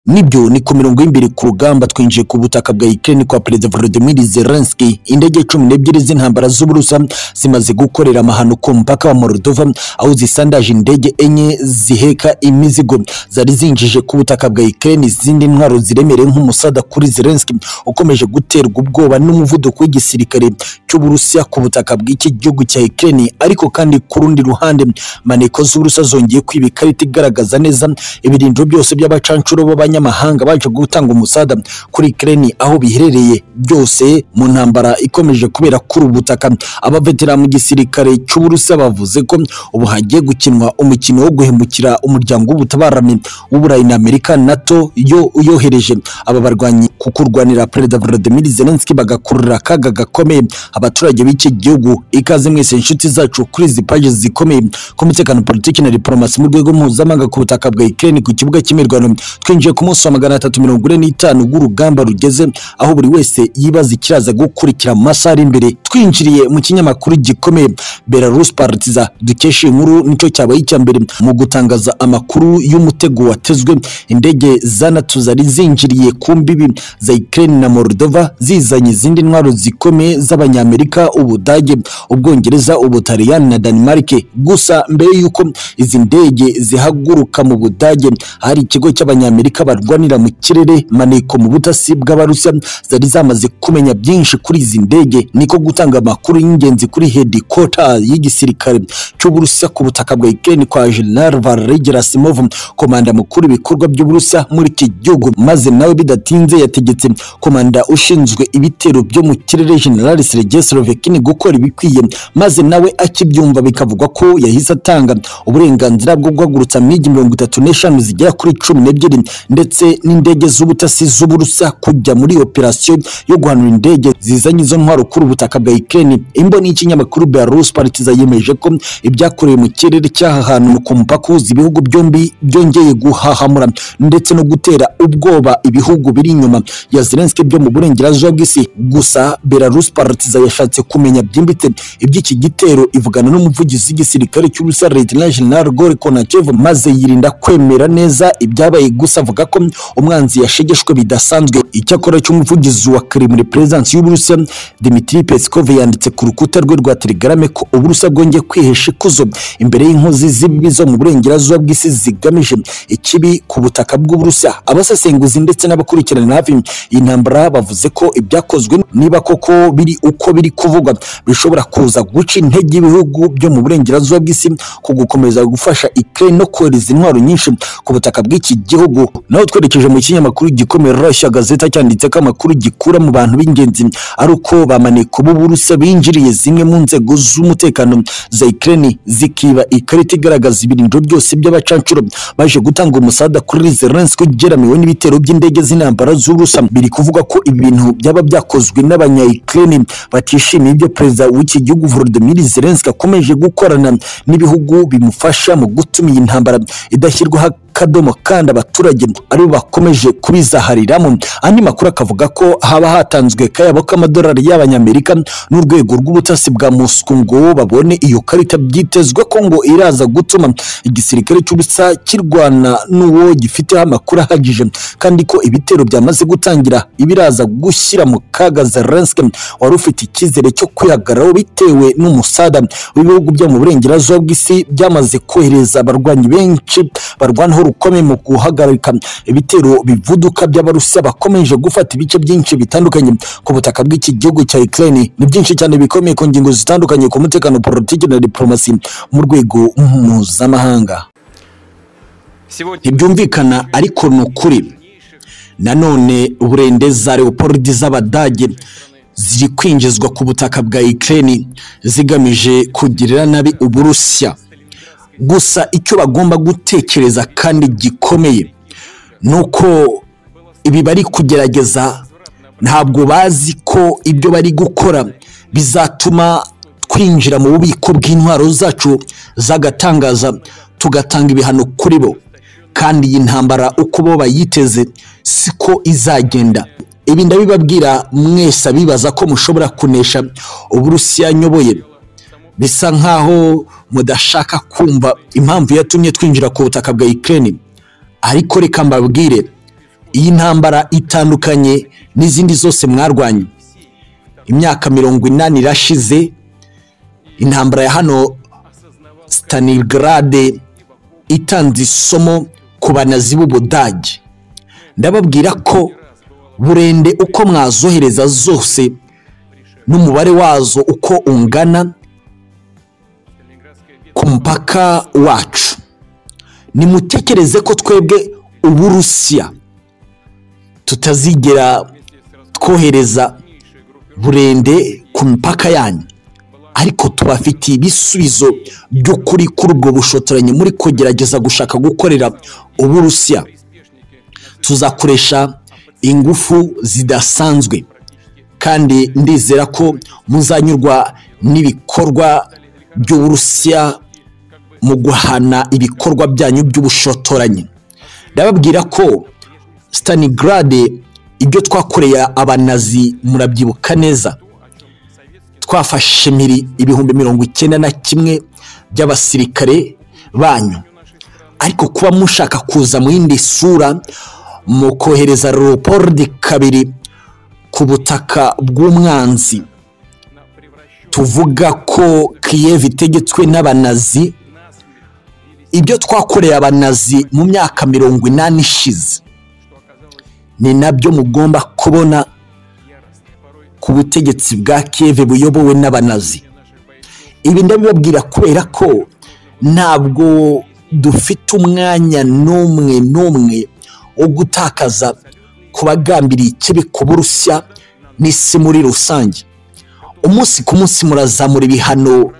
nibyo ni ku mirongo y'imbere ku rugamba twinjiye ku butaka bwa Ukraine kwa Perezida Volodymyr Zelensky indege cumi n'ebyiri z'intambara z'Uburusiya zimaze gukorera amahano ku mupaka wa Moldova aho zisandaje indege enye ziheka imizigo zari zinjije ku butaka bwa Ukraine izindi ntwaro ziremereye nk'umusada kuri Zelensky ukomeje guterwa ubwoba n'umuvuduko w'igisirikare cy'Uburusiya ku butaka bw'iki gihugu cya Ukraine ariko kandi ku rundi ruhande maneko z'Uburusiya zongeye kwiba ikarita igaragaza neza ibirindiro byose by'abacancuro b'abanya abanyamahanga baje gutanga umusada kuri Ukraine aho biherereye byose mu ntambara ikomeje kubera kuri ubutaka abavetera mu gisirikare cy'Uburusiya bavuze ko ubu hagiye gukinwa umukino wo guhemukira umuryango w'ubutabarame w'Uburayi na Amerika NATO yo yohereje aba barwanyi kukurwanira Perezida Volodymyr Zelensky bagakurura akaga gakomeye abaturage b'iki gihugu ikaze mwese inshuti zacu kuri izi pages zikomeye ku mutekano politiki na diplomasi mu rwego mpuzamahanga ku butaka bwa Ukraine ku kibuga cy'imirwano twinjiye ku munsi wa magana atatu mirongo ine n'itanu w'urugamba rugeze aho buri wese yibaza ikiraza gukurikira mu masaha ari imbere twinjiriye mu kinyamakuru gikomeye Belarus Partiza dukesha iyi nkuru nicyo cyabaye icya mbere mu gutangaza amakuru y'umutego watezwe indege za NATO zari zinjiriye ku mbibi za Ukraine na Moldova zizanye izindi ntwaro zikomeye z'abanyamerika Ubudage Ubwongereza Ubutaliyani na Denmark gusa mbere y'uko izi ndege zihaguruka mu Budage hari ikigo cy'abanyamerika barwanira mu kirere maneko mu butasi bw'abarusiya zari zamaze kumenya byinshi kuri izi ndege niko gutanga amakuru y'ingenzi kuri headquarter y'igisirikare cy'uburusiya ku butaka bwa Ukraine kwa General Valery Gerasimov komanda mukuru ibikorwa by'uburusiya muri iki gihugu maze nawe bidatinze yategetse komanda ushinzwe ibitero byo mu kirere General Sergei Slovekin gukora ibikwiye maze nawe akibyumva bikavugwa ko yahise atanga uburenganzira bwo guhagurutsa migi mirongo itatu n'eshanu zigera kuri cumi n'ebyiri ndetse n'indege z'ubutasi z'uburusiya kujya muri operasiyo yo guhanura indege zizanye izo ntwaro kuri ubutaka bwa Ukraine imboni y'ikinyamakuru Belarus Partiza yemeje ko ibyakorewe mu kirere cy'aha hantu ku mupaka uhuza ibihugu byombi byongeye guhahamura ndetse no gutera ubwoba ibihugu biri inyuma ya Zelensky byo mu burengerazuba bw'isi gusa Belarus Partiza yashatse kumenya byimbitse iby'iki gitero ivugana n'umuvugizi w'igisirikare cy'Uburusiya Lieutenant General Gore Konachev maze yirinda kwemera neza ibyabaye gusa avuga ko umwanzi yashegeshwe bidasanzwe icyakora cy'umuvugizi wa Kremlin Presence y'Uburusiya Dmitry Peskov yanditse ku rukuta rwe rwa Telegram ko Uburusiya bwongeye kwihesha ikuzo imbere y'inkozi z'ibibi zo mu burengerazuba bw'isi zigamije ikibi ku butaka bw'Uburusiya abasesenguzi ndetse n'abakurikirana hafi iyi ntambara bavuze ko ibyakozwe niba koko biri uko biri kuvugwa bishobora kuza guca intege ibihugu byo mu burengerazuba bw'isi ku gukomeza gufasha Ukraine no kohereza intwaro nyinshi ku butaka bw'iki gihugu naho twerekeje mu kinyamakuru gikomeye Russia Gazeta cyanditse ko amakuru gikura mu bantu b'ingenzi ari uko bamaneko b'Uburusiya binjiriye zimwe mu nzego z'umutekano za Ukraine zikiba ikarita igaragaza ibirindiro byose by'abacancuro baje gutanga umusada kuri Zelensky ugeramiwe n'ibitero by'indege z'intambara z'Uburusiya biri kuvuga ko ibintu byaba byakozwe n'abanya Ukraine batishimiye ibyo perezida w'iki gihugu Volodymyr Zelensky akomeje gukorana n'ibihugu bimufasha mu gutuma iyi ntambara idashyirwaho akadomo kandi abaturage aribo bakomeje kubizahariramo andi makuru akavuga ko haba hatanzwe kayabo k'amadolari y'abanyamerika n'urwego rw'ubutasi bwa Moscow ngo babone iyo karita byitezwe ko ngo iraza gutuma igisirikare cy'ubusa kirwana n'uwo gifiteho amakuru ahagije kandi ko ibitero byamaze gutangira ibiraza gushyira mu kaga Zelensky wari ufite icyizere cyo kwihagararaho bitewe n'umusada w'ibihugu byo mu burengerazuba bw'isi byamaze kohereza abarwanyi benshi barwanaho rukomeye mu guhagarika ibitero bivuduka by'abarusiya bakomeje gufata ibice byinshi bitandukanye ku butaka bw'iki gihugu cya Ukraine ni byinshi cyane bikomeye ku ngingo zitandukanye ku mutekano politiki na diplomasi mu rwego mpuzamahanga ntibyumvikana ariko ni ukuri nanone burende za leopold z'abadage ziri kwinjizwa ku butaka bwa Ukraine zigamije kugirira nabi uburusiya gusa icyo bagomba gutekereza kandi gikomeye ni uko ibi bari kugerageza ntabwo bazi ko ibyo bari gukora bizatuma twinjira mu bubiko bw'intwaro zacu zagatangaza tugatanga ibihano kuri bo kandi iyi ntambara uko bo bayiteze siko izagenda ibi ndabibabwira mwese abibaza ko mushobora kunesha uburusiya nyoboye bisa nkaho mudashaka kumva impamvu yatumye twinjira ku butaka bwa Ukraine ariko reka mbabwire iyi ntambara itandukanye n'izindi zose mwarwanye imyaka mirongo inani irashize intambara ya hano stanigarade itanze isomo ku banazi b'ubudage ndababwira ko burende uko mwazohereza zose n'umubare wazo uko ungana ku mupaka wacu nimutekereze ko twebwe uburusiya tutazigera twohereza burende ku mipaka yanyu ariko tubafitiye ibisubizo by'ukuri kuri ubwo bushotoranyi muri kugerageza gushaka gukorera uburusiya tuzakoresha ingufu zidasanzwe kandi ndizera ko muzanyurwa n'ibikorwa by'uburusiya mu guhana ibikorwa byanyu by'ubushotoranyi ndababwira ko stanigarade ibyo twakoreye abanazi murabyibuka neza twafashe miri ibihumbi mirongo icyenda na kimwe by'abasirikare banyu ariko kuba mushaka kuza mu yindi sura mu kohereza leopold kabiri ku butaka bw'umwanzi tuvuga ko kiyev itegetswe n'abanazi ibyo twakoreye abanazi mu myaka mirongo inani ishize ni nabyo mugomba kubona ku butegetsi bwa keve buyobowe n'abanazi ibi ndabibabwira kubera ko ntabwo dufite umwanya n'umwe n'umwe wo gutakaza ku bagambiriye ikibi ku burusiya n'isi muri rusange umunsi ku munsi murazamura ibihano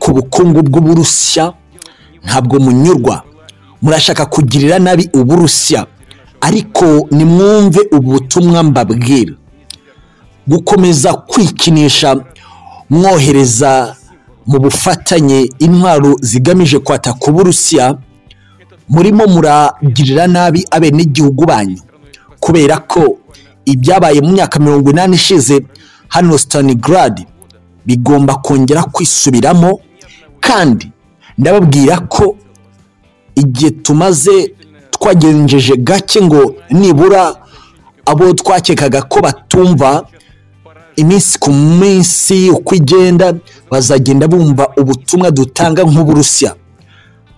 ku bukungu bw'uburusiya ntabwo munyurwa murashaka kugirira nabi uburusiya ariko nimwumve ubutumwa mbabwira gukomeza kwikinisha mwohereza mu bufatanye intwaro zigamije kwataka uburusiya murimo muragirira nabi abenegihugu banyu kubera ko ibyabaye mu myaka mirongo inani ishize hano stanigarade bigomba kongera kwisubiramo kandi ndababwira ko igihe tumaze twagenjeje gake ngo nibura abo twakekaga ko batumva iminsi ku minsi uko igenda bazagenda bumva ubutumwa dutanga nk'uburusiya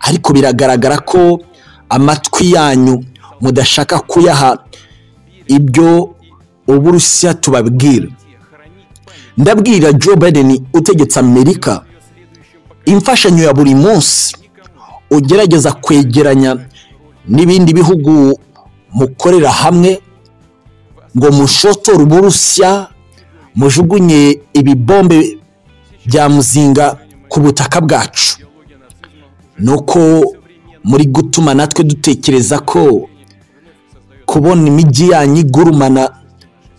ariko biragaragara ko amatwi yanyu mudashaka kuyaha ibyo uburusiya tubabwira ndabwira joe biden utegetse amerika imfashanyo ya buri munsi ugerageza kwegeranya n'ibindi bihugu mukorera hamwe ngo mushotore uburusiya mujugunye ibibombe bya muzinga ku butaka bwacu ni uko muri gutuma natwe dutekereza ko kubona imijyi yanyu igurumana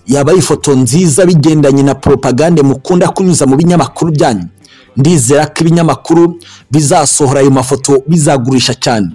yaba ari ifoto nziza bigendanye na poropagande mukunda kunyuza mu binyamakuru byanyu ndizera ko ibinyamakuru bizasohora ayo mafoto bizagurisha cyane